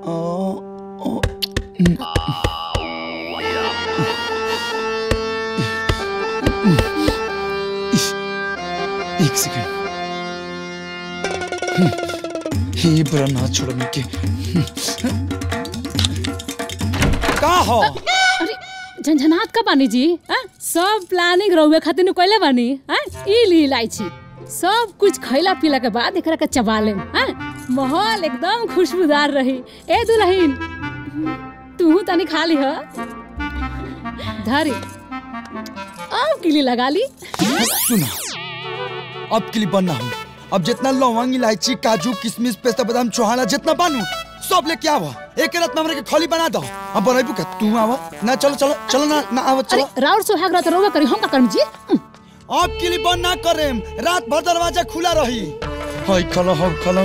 ओ, ओ, एक सेकंड ये बुरा ना छोड़ने के का हो अरे झंझनात का बानी जी हाँ? सब प्लानिंग रहुए खातिर नु कइले बानी हाँ? ई ली इलायची सब कुछ खैला पीला के बाद एकरा के चबा लेम हाँ? माहौल एकदम खुशबूदार रही ए दुल्हन तू तनी खा ली ह धरी अब किली लगा ली सुना अब के लिए बनना हूँ अब जितना लौंग इलायची काजू किशमिश पेस्ता बादाम चौहाना जितना बानू सब लेके आवा एक रात में हमरा के खली बना दो अब बनैबू का तू आवा ना चलो चलो चलो ना ना आवा अरे चलो राउर सुहाग रात रोवा करी हम का करम जी अब के लिए बन ना करेम रात भर दरवाजा खुला रही हाय खलो हो खलो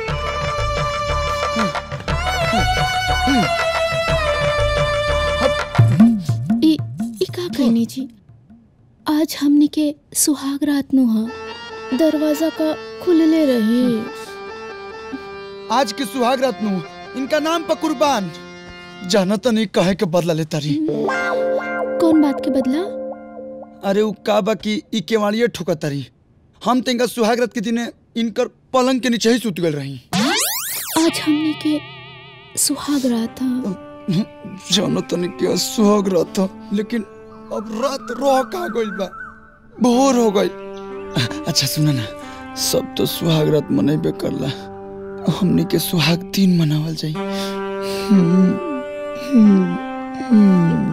ई ई का कहनी जी आज हमनी के सुहाग रात नु ह दरवाजा का खुलले रही आज के सुहाग रात नु इनका नाम पर कुर्बान जाना तो नहीं कहे के बदला लेता रही कौन बात के बदला अरे उ का बा कि ई केवाड़िए ठुकता रही हम तो इनका सुहाग रात के दिने इनकर पलंग के नीचे ही सुत गल रही आज हमनी के सुहाग रात ह जानो तो नहीं क्या सुहाग रात था लेकिन अब रात रह का गइल बा भोर हो गई अच्छा सुना ना सब तो सुहाग रात मनेबे करला हमनी के सुहाग दिन मनावल जाई हम्म, हम्म, हम्म।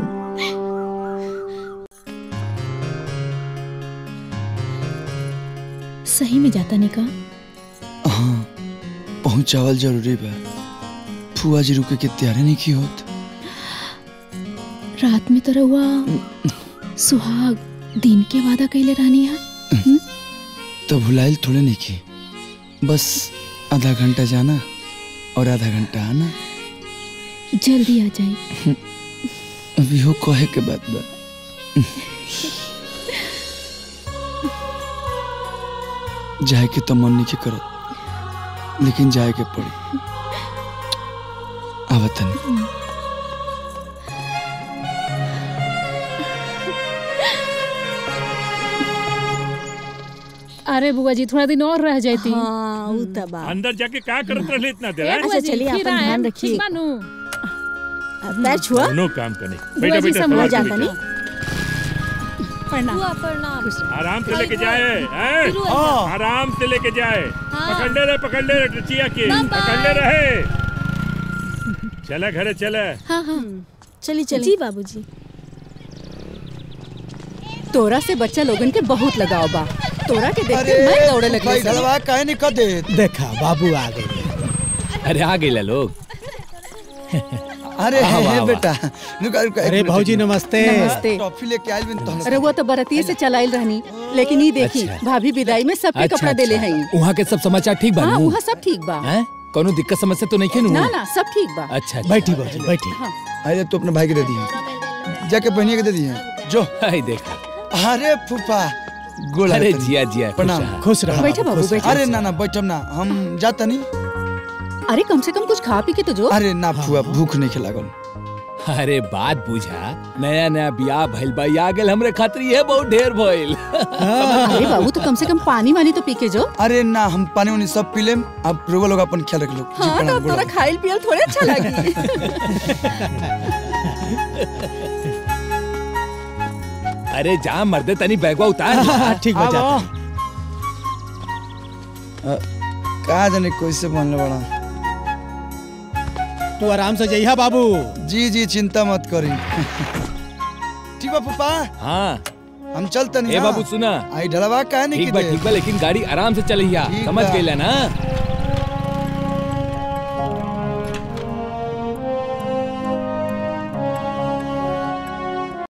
सही में जाता नहीं का हाँ पहुंचावल जरूरी बा फुआ जी रुके के तैयारी नहीं की होत रात में तो रहुआ सुहाग दिन के वादा कैले रहनी है तो भुलाइल थोड़े नहीं की बस आधा घंटा जाना और आधा घंटा आना जल्दी आ जाए अभी हो कहे के बात बा जाए के तो मन नहीं के करत लेकिन जाए के पड़ी आवत नहीं अरे बुआ जी थोड़ा दिन और रह जाती हाँ उ त बा अंदर जाके का करत रहले इतना देर ए, हैं? बुआ जी, चलिए, फिर अपन आएम, ध्यान रखिए। ठीक बानू? पैर छुआ दोनों काम करने बुआ बेटा जी बेटा संभाल सवार जाता बेटा। नहीं प्रणाम आराम से लेके जाए हैं? हाँ आराम से लेके जाए पकड़ने रहे पकड़ने रहे टचिया के पकड़ने रहे चला घरे चले हाँ हाँ चली चली जी बाबूजी तोरा से बच्चा लोगन के बहुत लगाव बा तोरा के देख अरे के मैं दौड़े भाई लगी ढलवा काहे नहीं कर दे देखा बाबू आ गए अरे आ गए लोग अरे वाह, हे वाह, बेटा रुका रुका एक अरे मिनट, भौजी एक मिनट। नमस्ते नमस्ते टॉफी लेके आइल बिन तो अरे वो तो बरतिये से चलाइल रहनी लेकिन ये देखी अच्छा। भाभी विदाई में सबके अच्छा, कपड़ा देले अच्छा। हैं वहाँ के सब समाचार ठीक हाँ बानू वहाँ सब ठीक बा हैं कोनो दिक्कत समस्या तो नहीं के ना ना सब ठीक बा अच्छा अच्छा। बैठी भौजी बैठी अरे तू अपने भाई के दे दिए जाके बहनिया के दे दिए जो हाय देखा अरे फूफा गोल अरे हाथ जिया जिया खुश प्रणाम। रहा। खुश रहो बैठो बाबू, खुश रहो। बैठो। अरे ना ना बैठम ना हम जाता नहीं अरे कम से कम कुछ खा पी के तो जो अरे ना फुआ भूख नहीं खिलागल अरे बात बुझा नया नया बियाह भइल बा आ गेल हमरे खातिर ये बहुत ढेर भइल अरे बाबू तो कम से कम पानी वानी तो पी के जो अरे ना हम पानी वानी सब पी लेम अब रोवा लोग अपन ख्याल रख लो जी, हाँ तो प्रणाम, अब तोरा गोड़ खाइल पियल थोड़े अच्छा लगी अरे जा मर्दे तनी बैगवा उतार हाँ, ठीक बा जाता लग। का जाने कैसे बनले बड़ा तू आराम से जइहा बाबू जी जी चिंता मत करी ठीक बा पापा हाँ हम चलते नहीं ए बाबू सुना आई ढलवा काहे नहीं ठीक बा की ठीक बा लेकिन गाड़ी आराम से चलिया ठीक समझ बा। गइला ना